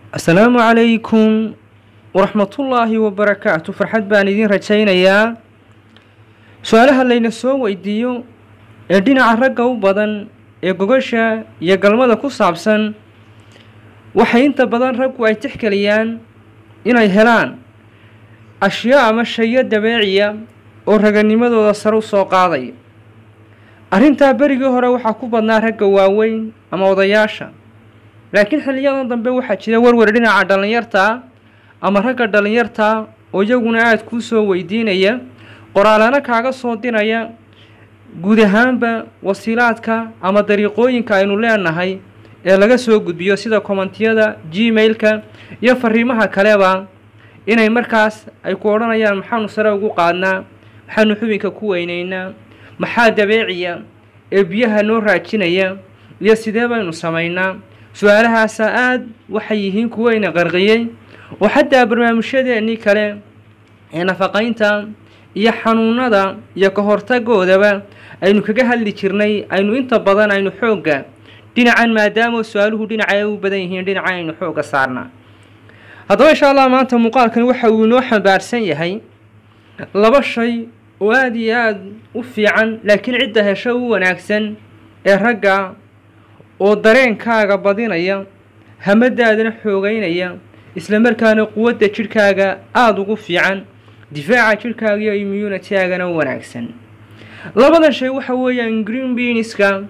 asalaamu calaykum waraxmatullaahi wabarakaatu farxad baan idiin rajaynayaa su-aalaha layna soo weydiiyo ee dhinaca ragga u badan ee gogasha iyo galmada ku saabsan waxay inta badan raggu ay tixgeliyaan inay helaan ashyaa ama shayo dabeeciya oo raganimadooda sare u soo qaadaya arrintaa berigii hore waxaa ku badnaa ragga waaweyn ama odayaasha laakiin xiliyadan dambe waxaa jira warwar dhinaca dhallinyartaa ama ragga dhallinyartaa oo iyaguna aada kuu soo weydiinaya qoraalana kaaga soo diraya guud ahaanba wasiilaadka ama dariiqooyinka aynu leenahay ee laga soo gudbiyo sida kommentiyada gmail-ka iyo fariimaha kaleba inay markaas ay ku odhanayaan maxaanu sare ugu qaadnaa maxaanu xubinka ku weynaynaa maxaa dabeeciya ee biyaha noo raajinaya iyo sidee baynu samaynaa su-aalahaasa aada waxay yihiin kuwayna qarqiyey oo xataa barnaamijyadeennii kale ee nafaqaynta iyo xanuunada iyo ka hortagoodaba aynu kaga hadli jirnay aynu inta badan aynu xoogga dhinacan maadaama su-aaluhu dhinaca ay u badan yihiin dhinacan aynu xoogga saarnaa haddaba insha allah maanta muuqaalkan waxa uu inoo xambaarsan yahay laba shay oo aada iyo aada u fiican laakiin cidda hesho u wanaagsan ee ragga oo dareenkaaga badinaya hamadaadana xoogeynaya isla markaana quwadda jidhkaaga aada ugu fiican difaaca jidhkaaga iyo immunity-aagana u wanaagsan labadan shay waxa weeyaan green beaniska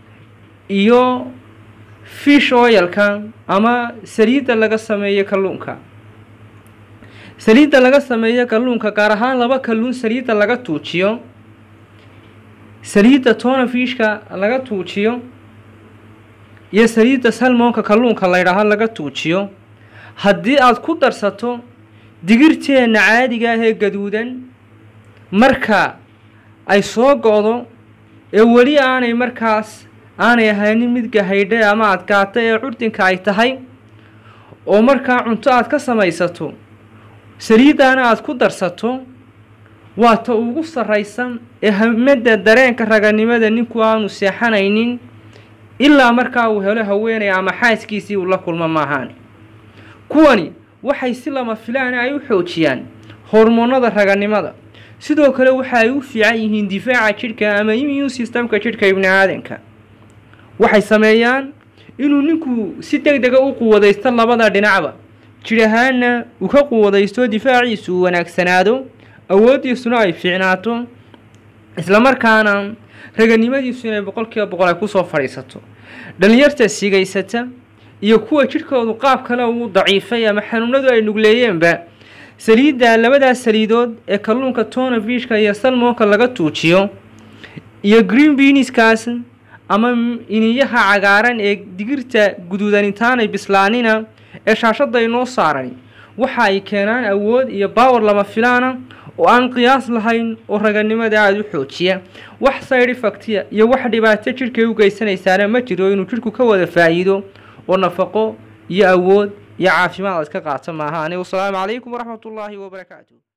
iyo fish oilka ama saliidda laga sameeyo kalluunka saliidda laga sameeyo kalluunka gaar ahaan laba kalluun saliidda laga tuujiyo saliidda tona fishka laga tuujiyo iyo saliidda salmoonka kalluunka laydhaaho laga tuujiyo haddii aada ku darsato digirteenna caadiga ah ee gaduudan marka ay soo go-do ee weli aanay markaas aanay ahaynin mid gahaydhe ama adkaata ee curdinka ay tahay oo markaa cunto aad ka samaysato saliiddaana aada ku darsato waa ta ugu sarraysan ee hamada dareenka raganimada ninku aanu seexanaynin ilaa markaa uu helo haweenay ama xaaskiisii uu la kulmo maahaan kuwani waxay si lama filaana ay u xoojiyaan hormoonada raganimada sidoo kale waxa ay u fiican yihiin difaaca jidhka ama immune systemka jidhka ibni aadanka waxay sameeyaan inuu ninku si deg dega u quwadaysto labada dhinacba jidh ahaanna uu ka quwadaysto difaaciisu uu wanaagsanaado awooddiisuna ay fiicnaato islamarkaana raganimadiisu inay boqolkiiba boqol ay kusoo fadhiisato dhallinyarta sigaysata iyo kuwa jidhkoodu qaab kale uu daciifay ama xanuunadu ay nugleeyeenba saliidda labadaas saliidood ee kalluunka tona fishka iyo salmoonka laga tuujiyo iyo green beaniskaas ama iniyaha cagaaran ee digirta guduudan intaanay bislaanina ee shaashadda inoo saaran waxa ay keenaan awood iyo baawar lama filaana oo aan qiyaas lahayn oo raganimada aada u xoojiya wax side effectia iyo wax dhibaato jidhkay u geysanaysaana ma jiro inuu jidhku ka wada faa'iido oo nafaqo iyo awood iyo caafimaad aad ka qaato maahaani wasalaamu calaykum waraxmatullaahi wabarakaatu